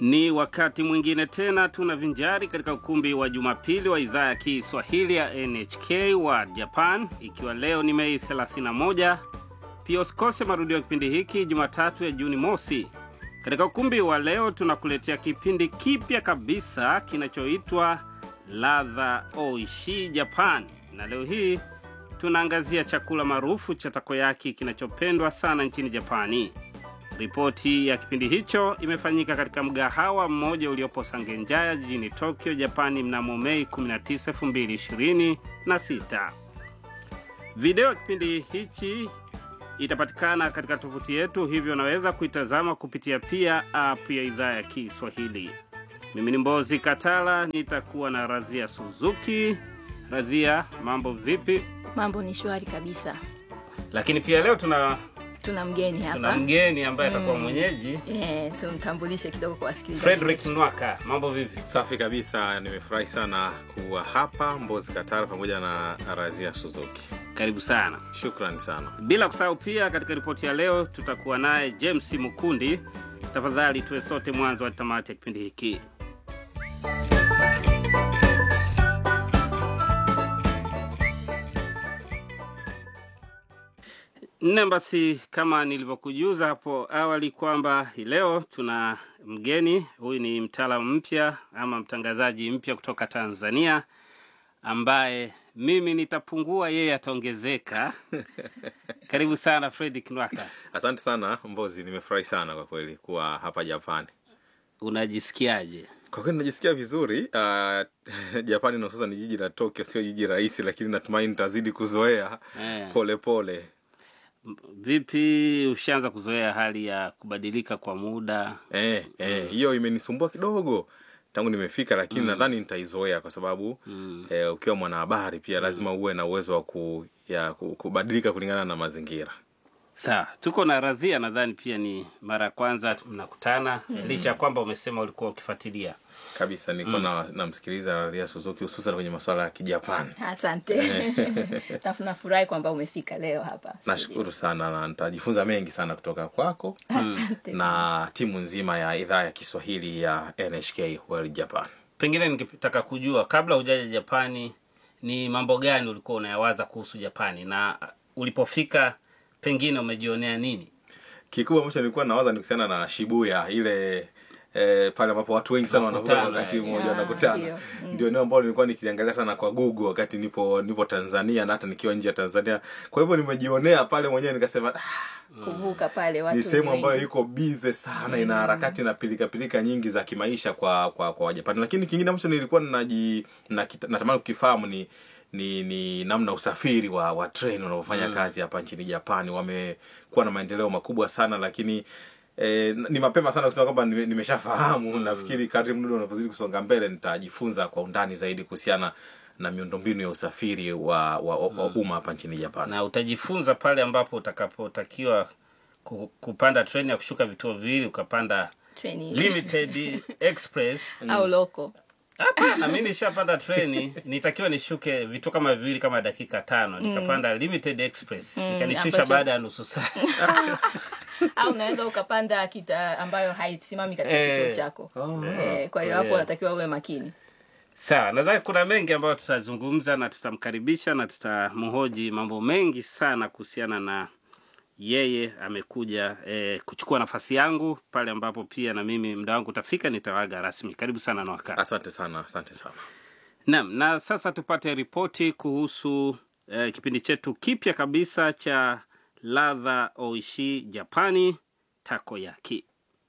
Ni wakati mwingine tena tunavinjari katika ukumbi wa Jumapili wa idhaa ya Kiswahili ya NHK wa Japan, ikiwa leo ni Mei 31. Pia usikose marudio ya kipindi hiki Jumatatu ya Juni mosi. Katika ukumbi wa leo tunakuletea kipindi kipya kabisa kinachoitwa Ladha Oishi Japan, na leo hii tunaangazia chakula maarufu cha takoyaki kinachopendwa sana nchini Japani. Ripoti ya kipindi hicho imefanyika katika mgahawa mmoja uliopo Sangenjaya jijini Tokyo, Japani mnamo Mei 19, 2026. Video ya kipindi hichi itapatikana katika tovuti yetu, hivyo unaweza kuitazama kupitia pia app ya idhaa ya Kiswahili. Mimi ni Mbozi Katala, nitakuwa na Radhia Suzuki. Radhia, mambo vipi? Mambo ni shwari kabisa. Lakini pia leo tuna Tuna mgeni tuna hapa mgeni ambaye atakuwa mwenyeji eh, tumtambulishe kidogo kwa wasikilizaji. Frederick Nwaka. Mambo vipi? Safi kabisa, nimefurahi sana kuwa hapa Mbozi Katara pamoja na Razia Suzuki. Karibu sana. Shukrani sana. Bila kusahau pia, katika ripoti ya leo tutakuwa naye James Mukundi. Tafadhali tuwe sote mwanzo wa tamati ya kipindi hiki. Nne, basi kama nilivyokujuza hapo awali kwamba hii leo tuna mgeni. Huyu ni mtaalamu mpya ama mtangazaji mpya kutoka Tanzania ambaye mimi nitapungua, yeye ataongezeka. Karibu sana Fredrick Nwaka. Asante sana Mbozi, nimefurahi sana kwa kweli kuwa hapa Japani. Unajisikiaje? Kwa kweli najisikia vizuri. Uh, Japani na hususan jiji la Tokyo sio jiji rahisi, lakini natumaini nitazidi kuzoea Eh. pole pole. Vipi, ushaanza kuzoea hali ya kubadilika kwa muda? Eh, eh, hiyo imenisumbua kidogo tangu nimefika, lakini nadhani nitaizoea kwa sababu eh, ukiwa mwanahabari pia lazima uwe na uwezo wa ku, ya, ku- kubadilika kulingana na mazingira. Sawa, tuko na Radhia, nadhani pia ni mara ya kwanza mnakutana, licha ya kwamba umesema ulikuwa ukifuatilia. kabisa nilikuwa na namsikiliza Radhia Suzuki hususan kwenye masuala ya Kijapani. Asante. Na- Nafurahi kwamba umefika leo hapa. Nashukuru sana na nitajifunza mengi sana kutoka kwako Asante. na timu nzima ya idhaa ya Kiswahili ya NHK World Japan. Pengine ningetaka kujua kabla hujaja Japani, ni mambo gani ulikuwa unayawaza kuhusu Japani, na ulipofika pengine umejionea nini? Kikubwa ambacho nilikuwa nawaza ni kuhusiana na Shibuya ile eh, pale ambapo watu wengi sana wanavuka Wanakutana, wakati eh. mmoja Ah, wanakutana. ndio. Ndio eneo ambalo nilikuwa nikiliangalia sana kwa Google wakati nipo nipo Tanzania na hata nikiwa nje ya Tanzania. Kwa hivyo nimejionea pale mwenyewe nikasema ah, Kuvuka pale watu ni sehemu wengi. ambayo iko bize sana ina harakati na pilika pilika nyingi za kimaisha kwa kwa kwa Wajapani lakini kingine ambacho nilikuwa naji na, natamani kukifahamu ni ni, ni namna usafiri wa wa treni unavyofanya kazi hapa nchini Japani wamekuwa na maendeleo makubwa sana lakini E, ni mapema sana kusema kwamba nime- nimeshafahamu nafikiri kadri muda unavyozidi kusonga mbele nitajifunza kwa undani zaidi kuhusiana na miundombinu ya usafiri wa, wa, wa, wa umma hapa nchini Japani na utajifunza pale ambapo utakapotakiwa ku- kupanda treni ya kushuka vituo viwili ukapanda Treni limited express au loko. hapana mi nishapanda treni nitakiwa nishuke vituo kama viwili kama dakika tano nikapanda limited express ikanishusha ambacho- baada ya nusu saa au unaweza ukapanda kita ambayo haisimami katika Eh. kituo chako. Eh, kwa hiyo hapo Yeah. unatakiwa uwe makini. sawa nadhani kuna mengi ambayo tutazungumza na tutamkaribisha na tutamhoji mambo mengi sana kuhusiana na yeye amekuja eh, kuchukua nafasi yangu pale ambapo pia na mimi muda wangu utafika nitawaga rasmi karibu sana na wakati asante sana asante sana Naam, na sasa tupate ripoti kuhusu eh, kipindi chetu kipya kabisa cha ladha oishi Japani takoyaki.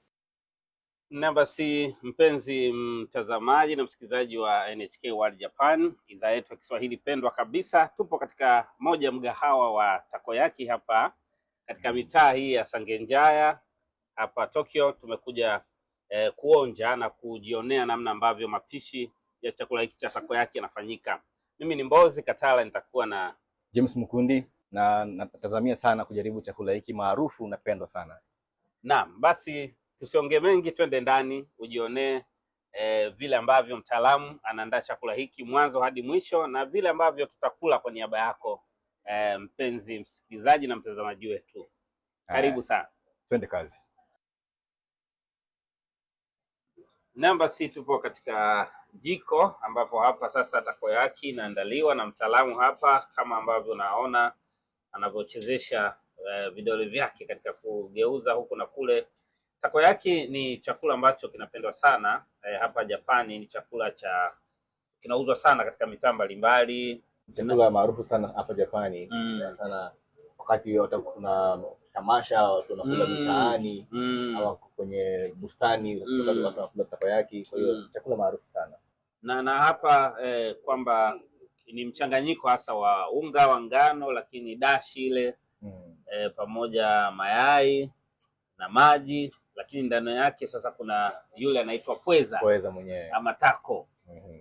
Na basi, mpenzi mtazamaji na msikilizaji wa NHK World Japan, idhaa yetu ya Kiswahili pendwa kabisa, tupo katika moja mgahawa wa takoyaki hapa katika mitaa hii ya Sangenjaya hapa Tokyo. Tumekuja eh, kuonja na kujionea namna ambavyo mapishi ya chakula hiki cha takoyaki yanafanyika. Mimi ni Mbozi Katala, nitakuwa na James Mkundi na natazamia sana kujaribu chakula hiki maarufu napendwa sana. Naam, basi tusiongee mengi, twende ndani ujionee eh, vile ambavyo mtaalamu anaandaa chakula hiki mwanzo hadi mwisho na vile ambavyo tutakula kwa niaba yako eh, mpenzi msikilizaji na mtazamaji wetu. Karibu sana. Twende kazi. Namba si tupo katika jiko ambapo hapa sasa takoyaki inaandaliwa na mtaalamu hapa, kama ambavyo unaona anavyochezesha eh, vidole vyake katika kugeuza huku na kule. Takoyaki ni chakula ambacho kinapendwa sana eh, hapa Japani. Ni chakula cha kinauzwa sana katika mitaa mbalimbali. Chakula maarufu sana hapa Japani Mm. sana sana wakati wata- kuna tamasha watu wanakula Mm. mitaani Mm. ama kwenye bustani Mm. watu wanakula takoyaki. Kwa hiyo Mm. chakula maarufu sana. na na hapa eh, kwamba ni mchanganyiko hasa wa unga wa ngano, lakini dashi ile Mm. eh, pamoja mayai na maji, lakini ndani yake sasa kuna yule anaitwa pweza Pweza mwenyewe. ama tako Mhm.